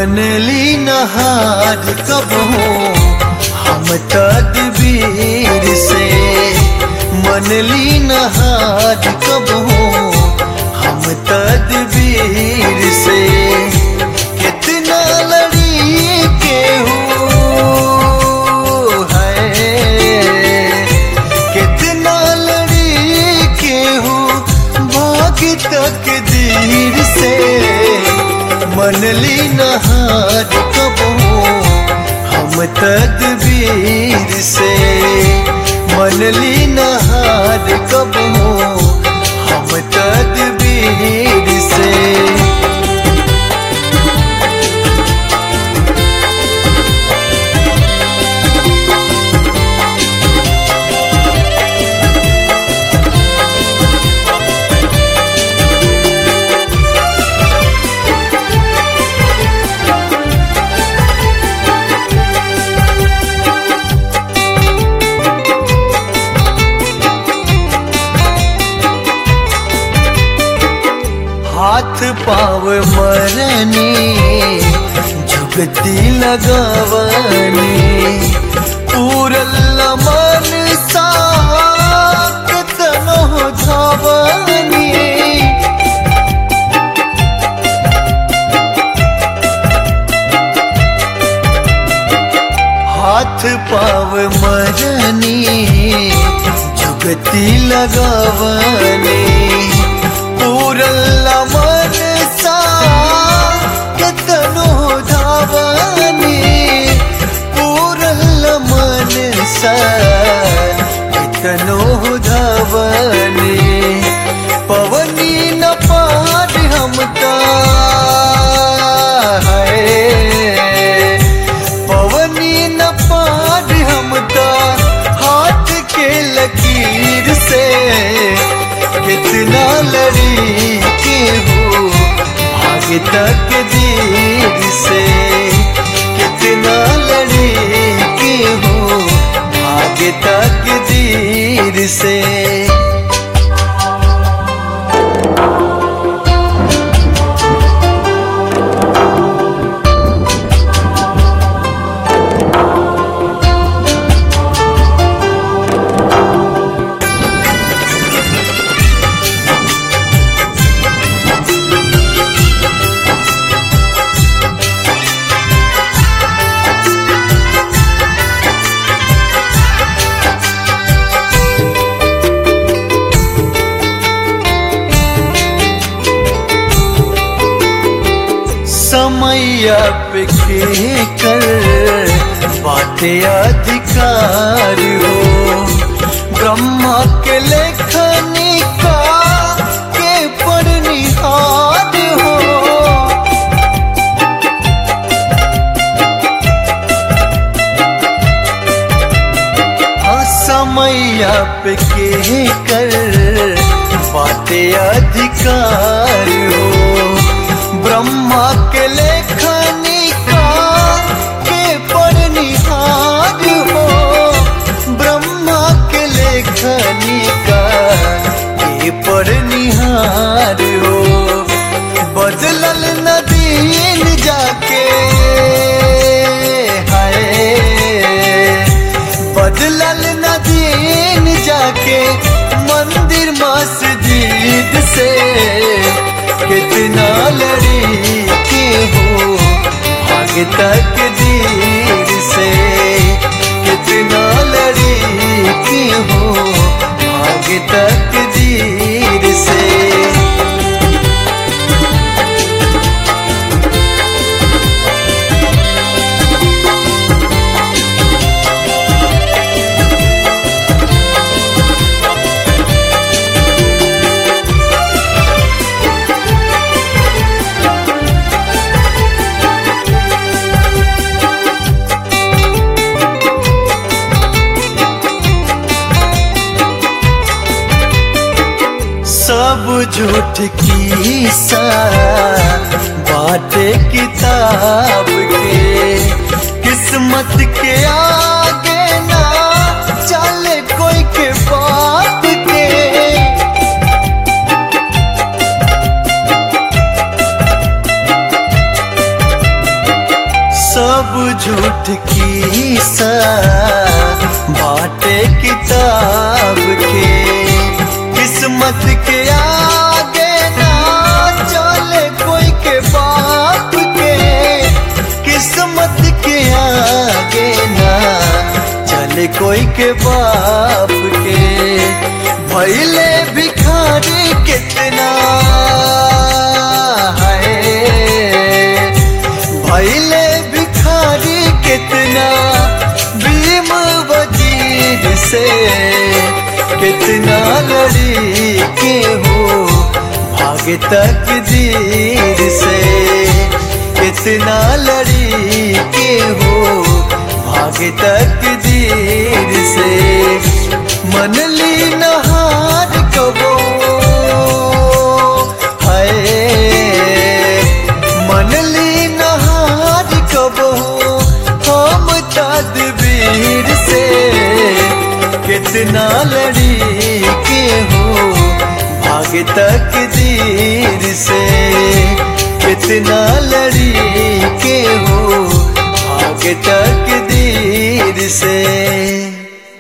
बनली नहार कब हो हम तदबीर से मनली नहार कब हो हम तदबीर से कितना लड़ी के है कितना लड़ी के भाग तक दीर से मनली नहार कब हो हम तदबीर से मनली नहार कब हो हम तदबीर से हाथ पाव मरनी जुगती लगवनी पूरल मन साक तनो धावनी हाथ पाव मरनी जुगती लगवनी पूरल मन सा कतनो धावनी पूरल मन सा कतनो धावनी पवनी न पार हम है पवनी न पार हम हाथ के लकीर से कितना लड़ी के हो भाग तक दीर से कितना लड़ी के हो भाग तक दीर से समैया पे के कर बाटे अधिकार हो ब्रह्मा के लेखनी का के परनिहार हो हाँ, समैया पे के कर बाटे अधिकार हो ब्रह्मा के लेखनी का के परनिहार हो ब्रह्मा के लेखनी का के परनिहार हो बदलल नदीन जाके हाय बदलल नदीन जाके मंदिर मस्जिद से कितना लड़ी के हो भाग तक दीर से कितना लड़ी के हो भाग तक दीर से सब झूठ की सा बाटे किताब के किस्मत के आगे ना चले कोई के बात के सब झूठ की सा बाटे किताब के किस्मत के आगे ना चले कोई के बाप के किस्मत के आगे ना चले कोई के बाप के भैले भिखारी कितना है भैले भिखारी कितना भीम वजीर से कितना लड़ी के हो भाग्य तक दीर से कितना लड़ी के हो भाग्य तक दीर से मन ली नहार कबो है मन ली नहार कबो हम तदबीर से कितना लड़ी के हो भाग्य तक दीर से कितना लड़ी के हो भाग्य तक दीर